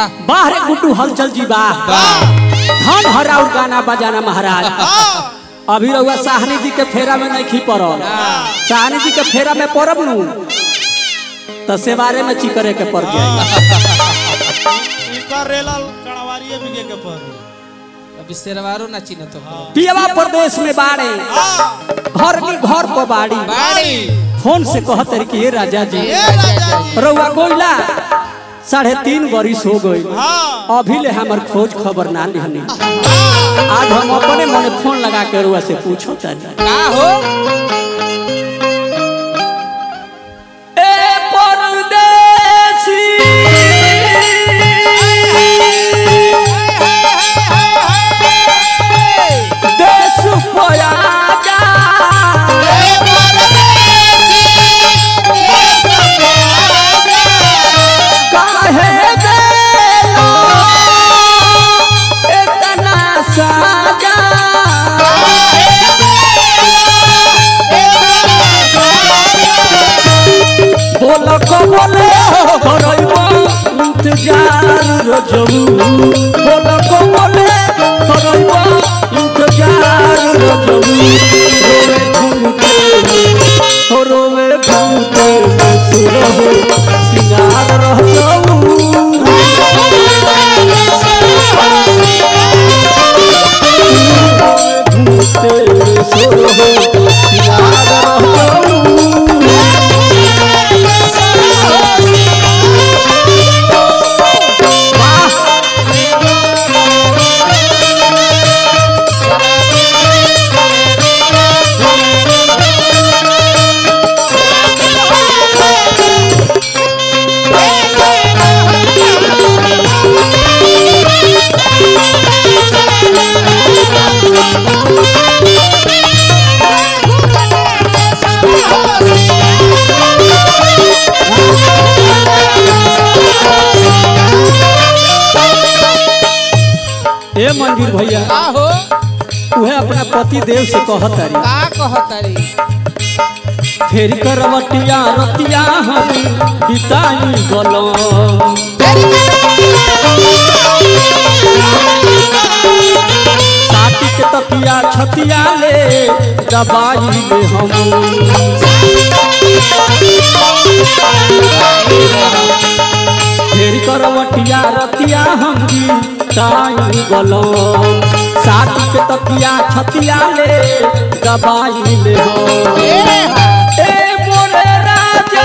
बाहर गुड्डू हलचल जी बा धन हराउ गाना बजाना महाराज अभी रहुआ साहनी जी के फेरा में नहीं खी पड़ल साहनी जी के फेरा में पड़ब नू तो सेवारे में चिकरे के पड़ जाए इनकर रेलल कड़वारिए बिगे के पर अभी शेरवारो ना चिन्ह तो पियवा प्रदेश में बाड़े घर की घर को बाड़ी बाड़ी फोन से कहत रही कि ये राजा जी ए राजा जी रउआ गोइला साढ़े तीन बरिस हो गई हाँ अभी ले हमार खोज खबर ना लिहनी आज हम अपने मने फोन लगा के रुआ से पूछो तनी का हो ए परदेसी देश पया जा काहे देलो इतना साजा बोल को बोले करइबो इंतजार रजबू बोल को बोले करइबो इंतजार रजबू रोवे घूमते हो रोवे घूमते सुरहो सिंगार रह जाऊ घूमते सुरहो सिंगार रह जाऊ ए मंदिर भैया का हो उहे अपना पति देव से कहत तारी का कहतारी फेर करवटिया रतिया हम बिताई गलो साटी के तकिया छतिया ले दबाई ले हम फेर करवटिया रतिया हम बिताई गलो साटी के तकिया छतिया ले दबाई ले हम ए मोरे राजा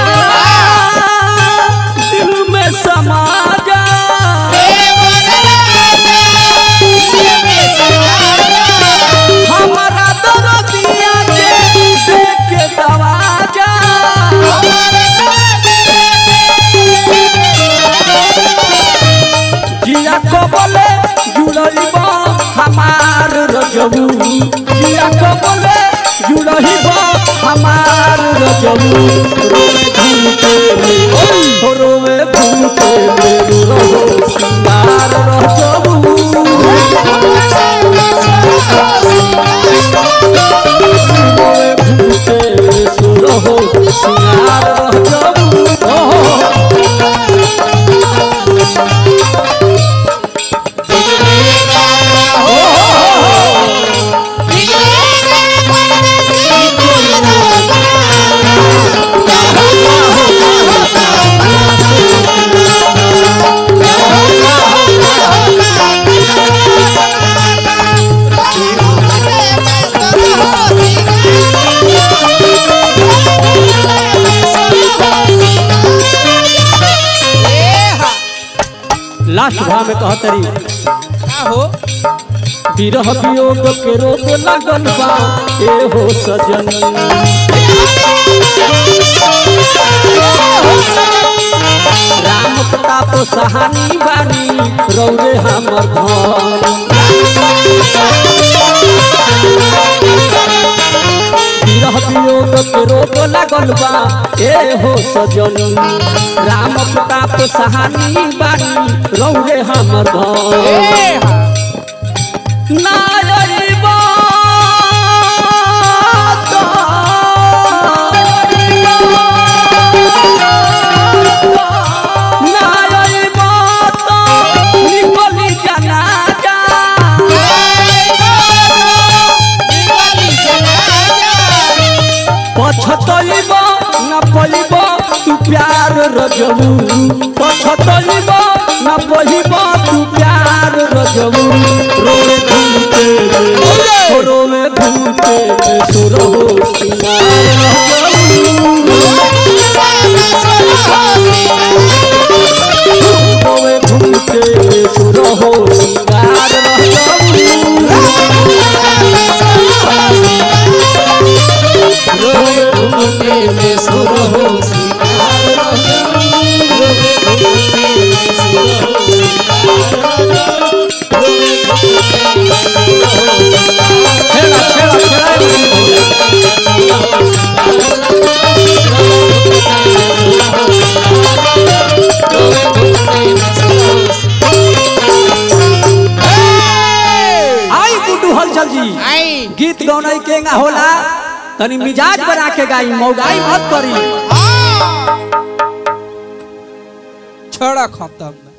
दिल में समा जा हमारा दर्दिया के देख के दवा जा जिया को बोले जुड़इब हमार रजबू जिया को बोले जुड़इब हमार रजबू रोवे घूमते में रोवे घूमते में रहो सिंगार रजबू रोवे घूमते में सुरहो सिंगार रजबू ओहो लास्ट भाव में कहतरी का हो विरह वियोग के रोग लगल बा ए हो सजन राम प्रताप सहानी बानी रौरे हमर धन विरह वियोग के रोग लगल बा ए हो सजन राम प्रताप सहानी बानी रौरे हमर धन नायरिबा नायरिबा पछतइब न पइब तू प्यार रजबू पछतइब न पइब तू प्यार रजबू रोवे घूमते में रोवे घूमते में सुरो सिंगार रजबू रोवे घूमते में सुरो सिंगार रजबू रोवे घूमते में सुरो छेड़ा छेड़ा छेड़ा आई गुड्डू हलचल जी आई गीत गौनाई केंगा होला तनी मिजाज बना के गाई मौगाई मत करी छोड़ा खत्म